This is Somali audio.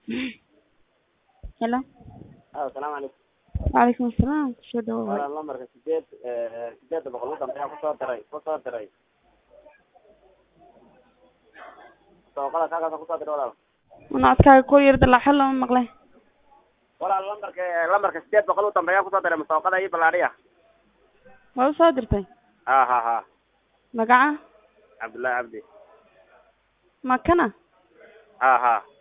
Hello. asalaamu calaykum Waalaikum assalam. Soo dhawaad. walaal lambarka sideed sideedda boqol u dambeeya kusoo diray kusoo diray sooqada kaakaasa kusoo diray walaal Codkaaga kor yar dalac xal lama maqlay. walaal lambarka lambarka sideed boqol u dambeeya kusoo diray masooqada iyo ballaadhiya Waa u soo dirtay. ha ha ha Magaca? cabdullaahi cabdi Ma kana? ha ha